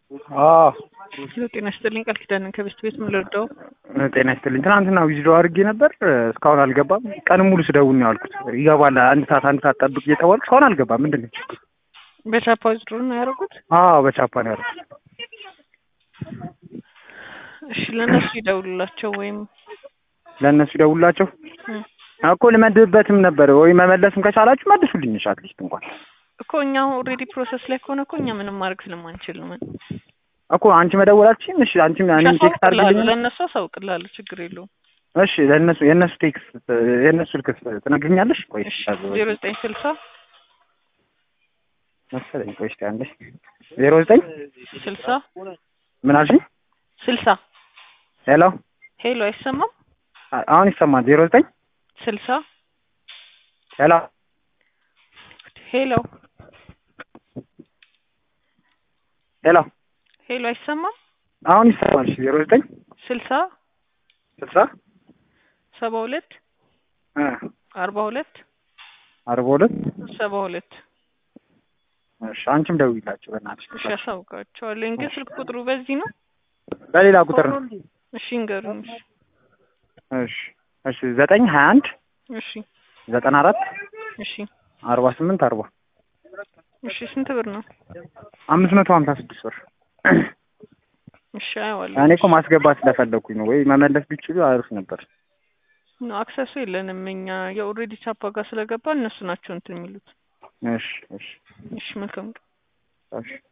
አዎ ጤና ይስጥልኝ ቃል ኪዳንን ከቤስት ቤት ምን ልርዳው? ጤና ይስጥልኝ። ትናንትና ዊዝድሮ አድርጌ ነበር እስካሁን አልገባም። ቀን ሙሉ ስደውል ነው ያልኩት። ይገባል አንድ ሰዓት አንድ ሰዓት ጠብቅ እየተባልኩ እስካሁን አልገባም። ምንድን ነው ችግሩ? በቻፓ ዊዝድሮ ነው ያደረጉት? አዎ በቻፓ ነው ያደረኩት። እሺ ለእነሱ ይደውሉላቸው ወይም ለእነሱ ይደውላቸው እም፣ እኮ ልመድብበትም ነበር ወይ መመለስም ከቻላችሁ መልሱልኝ። እሺ አትሊስት እንኳን እኮ እኛ ኦልሬዲ ፕሮሰስ ላይ ከሆነ እኮ እኛ ምንም ማድረግ ስለማንችል ነው። ምን እኮ አንቺ መደወላችን እሺ፣ አንቺ እኔም ቴክስት አሳውቅልሃለሁ፣ አድርግልኝ። ለእነሱ አሳውቅልሃለሁ፣ ችግር የለውም። እሺ ለእነሱ የእነሱ ቴክስት የእነሱ ስልክ ትነግሪኛለሽ? ቆይ እሺ ዜሮ ዘጠኝ ስልሳ መሰለኝ። ቆይ እስኪ አንዴ ዜሮ ዘጠኝ ስልሳ ምን አልሽኝ? ስልሳ ሄሎ ሄሎ አይሰማም? አ- አሁን ይሰማል። ዜሮ ዘጠኝ ስልሳ ሄሎ ሄሎ ሄሎ ሄሎ አይሰማም? አሁን ይሰማል። እሺ ዜሮ ዘጠኝ ስልሳ ስልሳ ሰባ ሁለት እ አርባ ሁለት አርባ ሁለት ሰባ ሁለት እሺ አንቺም ደውይላቸው በእናትሽ። እሺ አሳውቃቸዋለሁ። ግን ስልክ ቁጥሩ በዚህ ነው? በሌላ ቁጥር ነው። እሺ እንገሩኝ። እሺ እሺ እሺ ዘጠኝ ሀያ አንድ እሺ ዘጠና አራት እሺ አርባ ስምንት አርባ እሺ ስንት ብር ነው? አምስት መቶ ሀምሳ ስድስት ብር። እሺ አየዋለሁ። እኔ እኮ ማስገባት ስለፈለኩኝ ነው። ወይ መመለስ ቢችሉ አሪፍ ነበር። ነው አክሰሱ የለንም እኛ የኦልሬዲ ቻፓ ጋር ስለገባ እነሱ ናቸው እንትን የሚሉት። እሺ እሺ እሺ መልካም ቀን። እሺ